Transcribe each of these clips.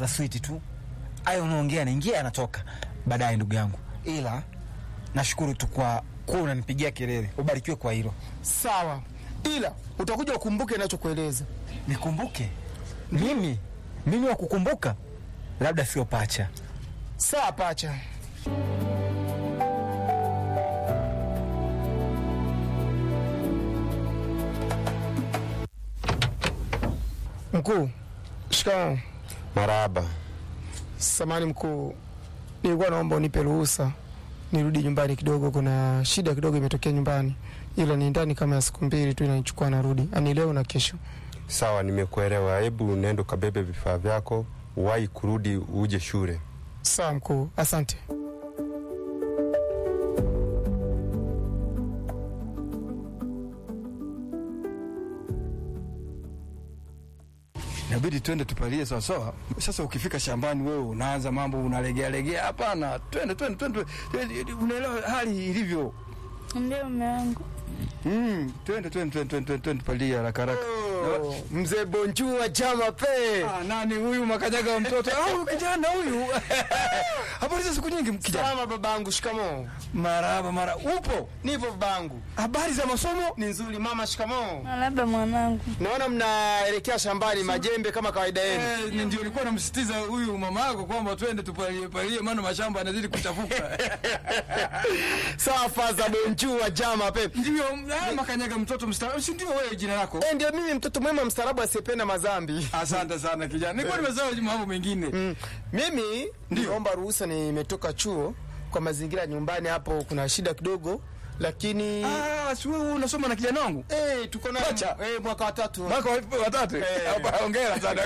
za switi tu. Hayo unaongea naingia yanatoka baadaye, ndugu yangu, ila nashukuru tu kwa kuwa unanipigia kelele. Ubarikiwe kwa hilo. Sawa, ila utakuja ukumbuke ninachokueleza. Nikumbuke mimi? Mimi wa kukumbuka? Labda sio pacha. Sawa pacha. Mkuu, shikamoo. Marahaba. Samani mkuu, nilikuwa naomba unipe ruhusa nirudi nyumbani kidogo. Kuna shida kidogo imetokea nyumbani, ila ni ndani kama ya siku mbili tu inanichukua, narudi ani leo na kesho. Sawa, nimekuelewa. Hebu nenda ukabebe vifaa vyako, uwahi kurudi uje shule. Sawa mkuu, asante. Inabidi twende tupalie sawasawa. Sasa ukifika shambani, wewe unaanza mambo unalegea legea. Hapana, twende twende twende, twende, unaelewa hali ilivyo. Ndio mume wangu. Mm, twende twende twende twende twende tupalie haraka haraka. Oh, mzee Bonjua jama pe. Ah, nani huyu makanyaga wa mtoto? Ah, huyu kijana huyu. Habari za siku nyingi kijana. Salama babangu, shikamoo. Marahaba mara. Upo? Nipo babangu. Habari za masomo? Ni nzuri mama, shikamoo. Labda mwanangu. Naona mnaelekea shambani majembe kama kawaida yenu. Eh, ni ndio nilikuwa namsitiza huyu mama yako kwamba twende tupalie palie, maana mashamba yanazidi kuchafuka. Sawa faza Bonjua jama pe. Ndio, ah, makanyaga mtoto mstaarabu, si ndio wewe jina lako? Eh, ndio mimi mtoto mwema mstaarabu asiyependa madhambi. Asante sana kijana. Nilikuwa nimesahau mambo mengine. Mm. Mimi niomba ruhusa, nimetoka chuo kwa mazingira nyumbani hapo kuna shida kidogo, lakini Ah, si wewe unasoma na kijana wangu? eh, tuko na Pacha. eh, mwaka wa tatu Mwaka wa- wa tatu. Eh. Hapa hongera sana.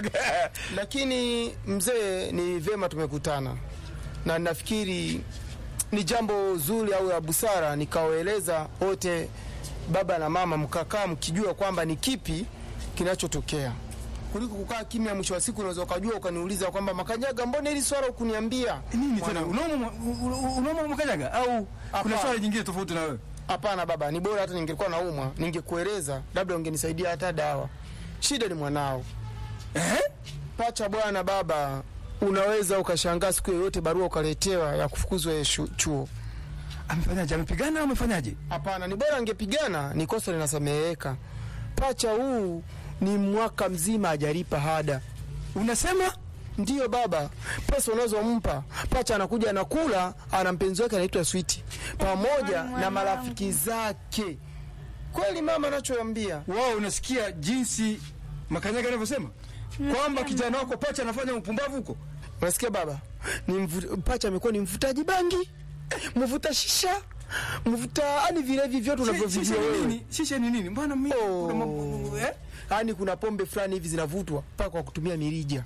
lakini mzee, ni vyema tumekutana na nafikiri ni jambo zuri au la busara nikawaeleza wote, baba na mama, mkakaa mkijua kwamba ni kipi kinachotokea kuliko kukaa kimya. Mwisho wa siku unaweza ukajua ukaniuliza kwamba Makanyaga, mbona hili swala ukuniambia Nini tena? Unaoma unaoma makanyaga au kuna Hapana. swali jingine tofauti na wewe? Hapana baba, ni bora hata ningekuwa naumwa ningekueleza, labda ungenisaidia hata dawa. Shida ni mwanao Eh? pacha bwana. Baba, unaweza ukashangaa siku yoyote barua ukaletewa ya kufukuzwa yeye shu- chuo. Amefanyaje? Amepigana au amefanyaje? Hapana, ni bora angepigana, ni kosa linasameheka. Pacha huu ni mwaka mzima hajalipa hada. Unasema? Ndiyo baba, pesa unazompa pacha anakuja anakula, ana mpenzi wake anaitwa Switi pamoja na marafiki zake. Kweli mama, anachoambia Wao unasikia jinsi makanyaga anavyosema? Kwamba kijana wako pacha anafanya upumbavu huko? Unasikia baba, ni mvu, pacha amekuwa ni mvutaji bangi, mvuta shisha, mvuta yani vilevi vyote Shisha unavyovijua ni wewe. nini? Shisha ni nini? Mbona mimi Oh. kuna mambo eh? Yani kuna pombe fulani hivi zinavutwa mpaka kwa kutumia mirija.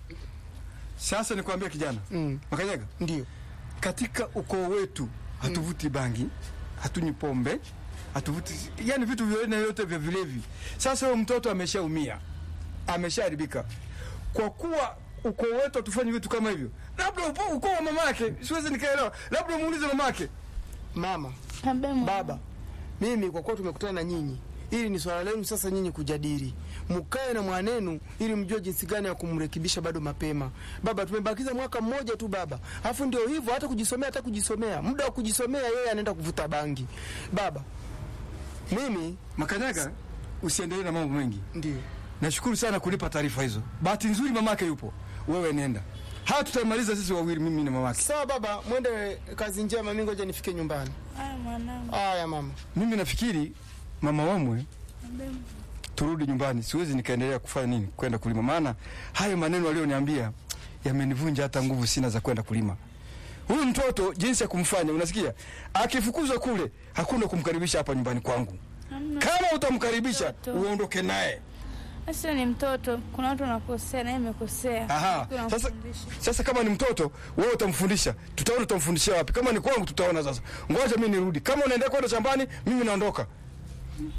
Sasa nikwambia kijana. Mm. Makanyaga, Ndio katika ukoo wetu hatuvuti bangi, hatunywi pombe, hatuvuti yani vitu vyote vyote vya vilevi. Sasa huyo mtoto ameshaumia, ameshaharibika. Kwa kuwa ukoo wetu hatufanyi vitu kama hivyo, labda upo- ukoo wa mamake, siwezi nikaelewa, labda muulize mamake. mama, Labda mwanangu. baba, mimi kwa kuwa tumekutana na nyinyi, ili ni swala lenu sasa nyinyi kujadili, mkae na mwanenu ili mjue jinsi gani ya kumrekebisha bado mapema. Baba, tumebakiza mwaka mmoja tu baba, alafu ndio hivyo, hata kujisomea, hata kujisomea, muda wa kujisomea yeye anaenda kuvuta bangi. Baba, mimi Makanyaga, usiendelee na mambo mengi. ndio Nashukuru sana kunipa taarifa hizo. Bahati nzuri mamake yupo, wewe nenda. Haya tutamaliza sisi wawili, mimi na mamake. sawa. Baba, mwende kazi njema, mimi ngoja nifike nyumbani. Haya mwanangu. Haya mama. Mimi nafikiri mama wamwe turudi nyumbani, siwezi nikaendelea kufanya nini, kwenda kulima, maana hayo maneno aliyoniambia yamenivunja hata nguvu sina za kwenda kulima. Huyu mtoto jinsi ya kumfanya, unasikia, akifukuzwa kule, hakuna kumkaribisha hapa nyumbani kwangu. Hamna. Kama utamkaribisha Mtoto. uondoke naye. Sasa ni mtoto, kuna watu wanakosea na yeye amekosea. Aha. Kuna Sasa, mfundisha. sasa kama ni mtoto wewe utamfundisha, tutaona utamfundishia wapi. Kama ni kwangu tutaona sasa. Ngoja mimi nirudi. Kama unaendelea kwenda shambani, mimi naondoka.